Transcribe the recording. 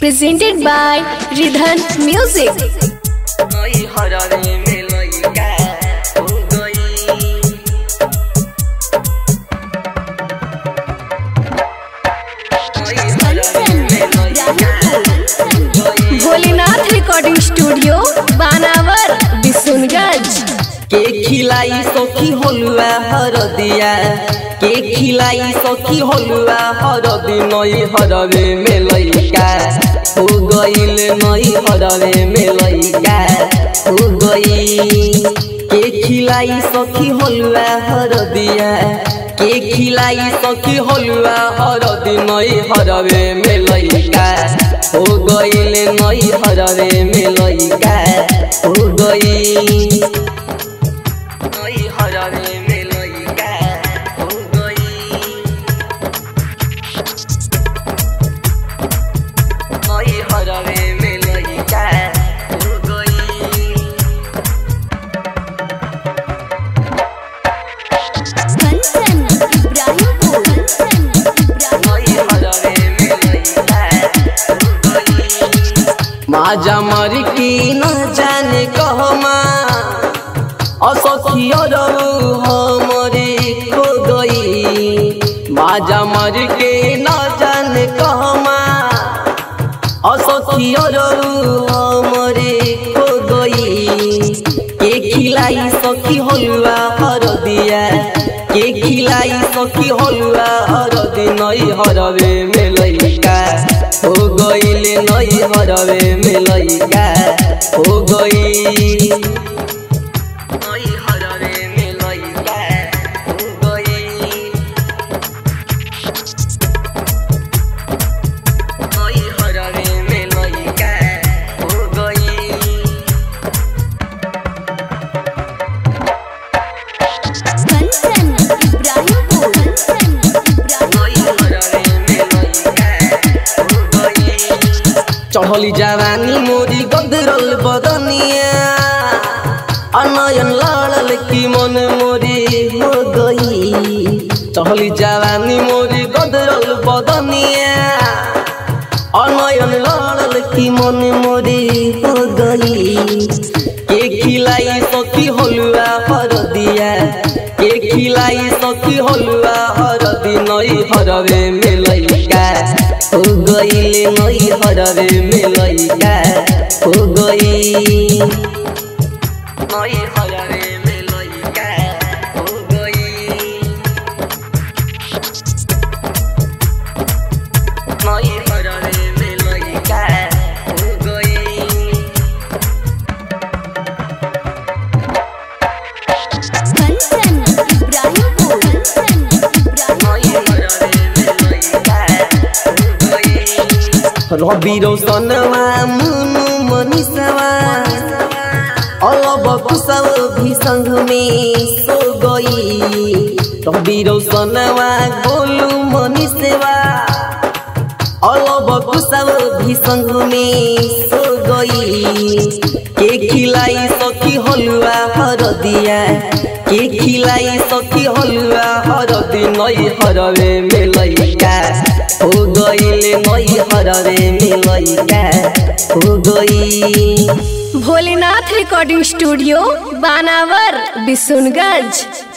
presented by Ridhan Music. नई हररे में लइका हो गई नई हररे में लइका हो गई भोलेनाथ रिकॉर्डिंग स्टूडियो बानावर बिशुनगंज के खिलाई सखी होलुआ हरदिया के खिलाई सखी होलुआ हरदी नई हररे में लइका हो गईल नई हररे में लइका हो गई के खिलाई सखी होलुआ हरदिया के खिलाई सखी होलुआ हरदी नई हररे में लइका हो गईल नई हररे में लइका हो गई नई हररे में लइका हो गई नई हररे में लइका हो गई कंचन इब्राहिमपुर नई हररे में लइका हो गई माजा मर की न जाने कहमा असखियो रहू हमरे खो गई माजा मर के न जाने कहमा असखियो रहू हमरे खो गई के खिलाई सखी होलुआ हरदिया के खिलाई सखी होलुआ हरदी नई हरवे में लइका हो गईले नई हरवे में लइका हो गई नई हरवे में लइका हो गई नई हरवे में लइका हो गई कंचन इब्राहिमपुर चढ़ली जवानी मोरी गदरल बदनिया अनयन लड़ल की मन मोरी हो गई चढ़ली जवानी मोरी गदरल बदनिया अनयन लड़ल की मन मोरी हो गई के खिलाई सखी होलुआ हरदिया के खिलाई सखी होलुआ हरदी नई हरवे में लइका हो गईले नई हरवे में लइका हो गई नई हरवे में लइका हो गई नई हरवे में लइका हो गई कंचन इब्राहिमपुर रवि रोशनवा मुनु मनीषवा अलब कुशव भी संग में सो गई रवि रोशनवा गोलू मनीषवा अलब कुशव भी संग में सो गई के खिलाई सखी हलुआ हरदिया के खिलाई सखी हलुआ हरदी नई हरवे में लइका हो गईले नई हरवे में लइका हो गई भोलेनाथ रिकॉर्डिंग स्टूडियो बानावर बिशुनगंज